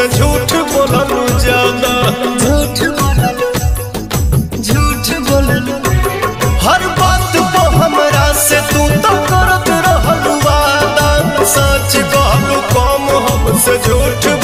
हमसे झूठ बोललू ज्यादा झूठ बोललू झूठ बोललू हर बात को हमरा से तू तो करत रहलू वादा सच कहलू कम हमसे झूठ